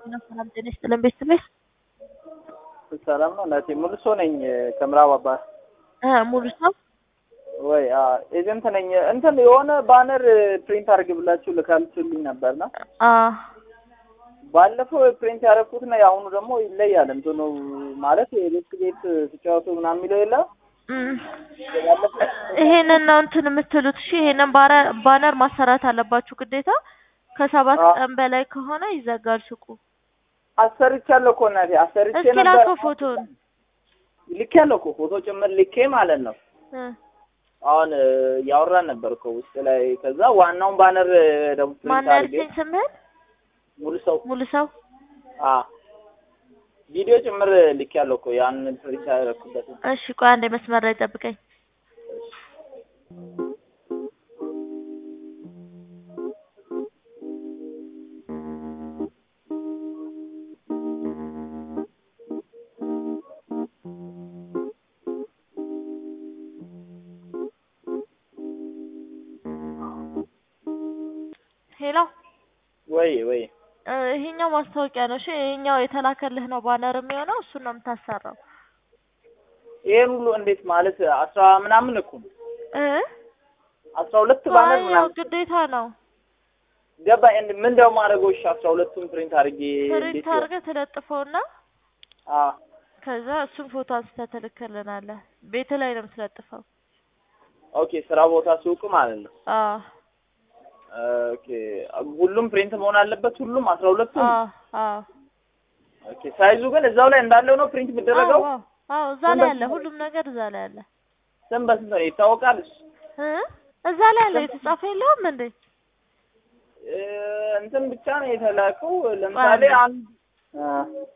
ሰላም ጤና ይስጥልን ቤተሰቤት ሰላም ነው እናቴ። ሙሉ ሰው ነኝ ከምዕራብ አባት እ ሙሉ ሰው ወይ ኤጀንት ነኝ። እንትን የሆነ ባነር ፕሪንት አድርግ ብላችሁ ልካልችልኝ ነበርና አ ባለፈው ፕሪንት ያደረኩትና የአሁኑ ደግሞ ይለያል። እንትኑ ማለት የቤት ቤት ሲጫወቱ ምናምን የሚለው የለ እም፣ ይሄንን ነው እንትን የምትሉት። እሺ ይሄንን ባረ- ባነር ማሰራት አለባችሁ ግዴታ። ከሰባት አዎ። ቀን በላይ ከሆነ ይዘጋል ሱቁ። አሰርቻለሁ እኮ እናቴ አሰርቼ እስኪ ነበር። ላከው ፎቶን ልኬ ያለው እኮ ፎቶ ጭምር ልኬ ማለት ነው። እ አሁን ያወራን ነበር እኮ ውስጥ ላይ። ከዛ ዋናውን ባነር ደግሞ ፕሪንት ማን አድርጌ ያልከኝ ስምህን? ሙሉ ሰው ሙሉ ሰው አ ቪዲዮ ጭምር ልኬ ያለው እኮ ያን ፕሪንት ያደረኩበት እሺ ቆይ አንዴ መስመር ላይ ጠብቀኝ። ሄሎ ወይ ወይ እ ይሄኛው ማስታወቂያ ነው። እሺ ይሄኛው የተላከልህ ነው ባነር የሚሆነው እሱን ነው የምታሰራው ይሄን ሁሉ እንዴት ማለት አስራ ምናምን እኮ ነው እ አስራ ሁለት ባነር አይ ያው ምናምን ግዴታ ነው። ገባ እንድ ምን ደው ማድረገው እሺ አስራ ሁለቱን ፕሪንት አድርጌ ፕሪንት እንዴት አድርገህ ትለጥፈውና አ ከዛ እሱን ፎቶ አንስተህ ትልክልናለህ። ቤት ላይ ነው የምትለጥፈው። ኦኬ ስራ ቦታ ሱቅ ማለት ነው አዎ ኦኬ ሁሉም ፕሪንት መሆን አለበት ሁሉም አስራ ሁለቱም አዎ አዎ ኦኬ ሳይዙ ግን እዛው ላይ እንዳለው ነው ፕሪንት የሚደረገው አዎ አዎ እዛ ላይ አለ፣ ሁሉም ነገር እዛ ላይ አለ ስም በስንት ነው ይታወቃል እሱ እ እዛ ላይ አለ የተጻፈ የለውም እንዴ? እ እንትን ብቻ ነው የተላከው ለምሳሌ አንድ። አንድ አ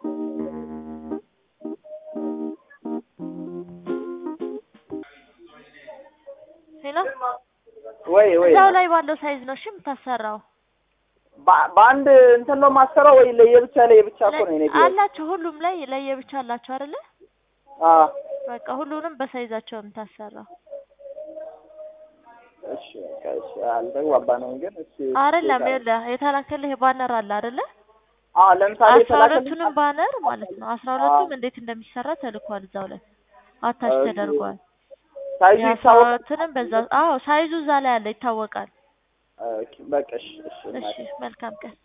ሄሎ ወይ ወይ እዛው ላይ ባለው ሳይዝ ነው እሺ የምታሰራው። በ- በአንድ እንትን ነው ማሰራው ወይ ለየብቻ ለየብቻ እኮ ነው እኔ ቢሆን አላቸው ሁሉም ላይ ለየብቻ አላቸው አይደለ? አ በቃ ሁሉንም በሳይዛቸው ነው የምታሰራው። እሺ በቃ እሺ አልተግባባንም ግን እሺ አይደለም ይኸውልህ የተላከልህ ባነር አለ አይደለ? አ ለምሳሌ አስራ የተላከልኝ ሁለቱንም ባነር ማለት ነው። አስራ ሁለቱም እንዴት እንደሚሰራ ተልኳል እዛው ላይ አታች ኦኬ። ተደርጓል። ሳይዙ የአስራ ይታወቃል ሁለቱንም በዛ አዎ ሳይዙ እዛ ላይ አለ ይታወቃል። ኦኬ በቃ እሺ እሺ እሺ መልካም ቀን።